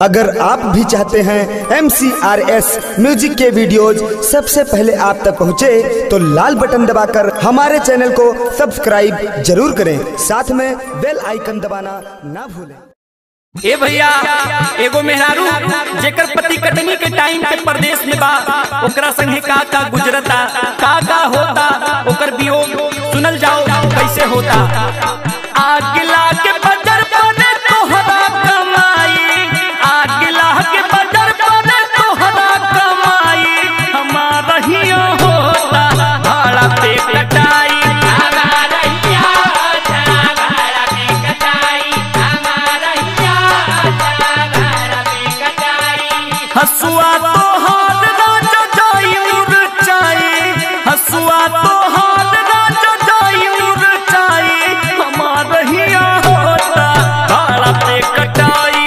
अगर आप भी चाहते हैं एम म्यूजिक के वीडियोज सबसे पहले आप तक पहुंचे, तो लाल बटन दबाकर हमारे चैनल को सब्सक्राइब जरूर करें साथ में बेल आइकन दबाना ना भूलें ए भैया एगो मेहरारू जेकर पति कटनी के टाइम पे परदेश में बा ओकरा संगे का का गुजरता का का होता ओकर वियोग सुनल जाओ कैसे होता आगिला के बजर बने तोहरा कमाई आगिला के बजर बने तोहरा कमाई हमारा ही होता भाड़ा पे कटाई हसुआ तो हाथ राजा जाई मुरचाई हसुआ तो हाथ राजा जाई मुरचाई हमार हिया होता भाड़ा पे कटाई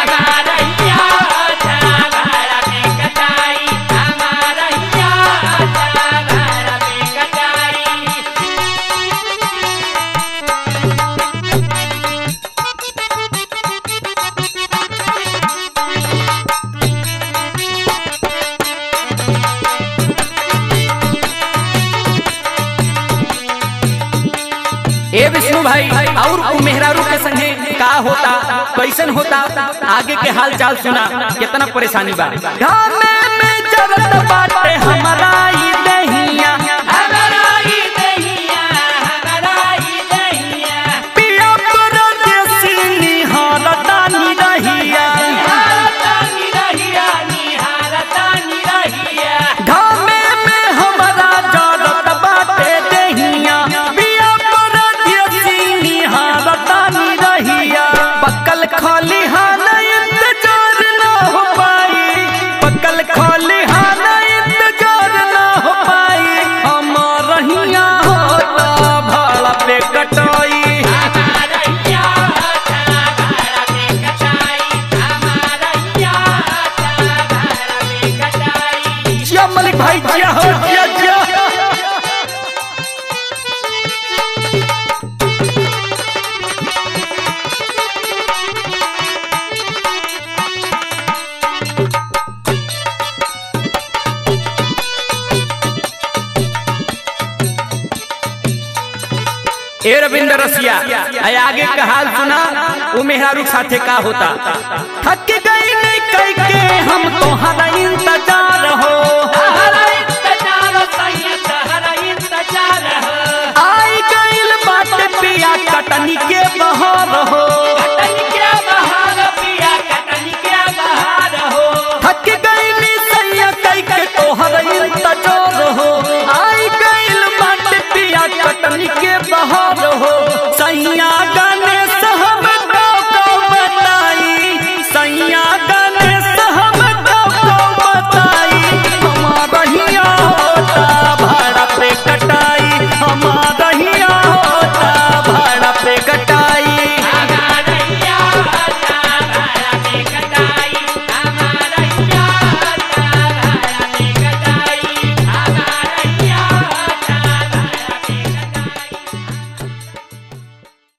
ए विष्णु भाई और उ मेहरारू के संगे का होता कैसन होता आगे के हाल चाल सुना कितना परेशानी बा घामे में जरत बाटे हमारा ई दहिया पिया परदेसी निहारता निरहिया घामे में हमारा जरत बाटे दहिया पिया परदेसी निहारता निरहिया पकल खलिहान इंतजार न हो पाई पकल खलिहान इंतजार न हो पाई हमार रहिया होता भाड़ा पे कटाई जिया मलिक भाई जिया हो जिया जिया ए रविंद्र रसिया आय आगे का हाल सुना वो मेहरारू के साथे का होता थक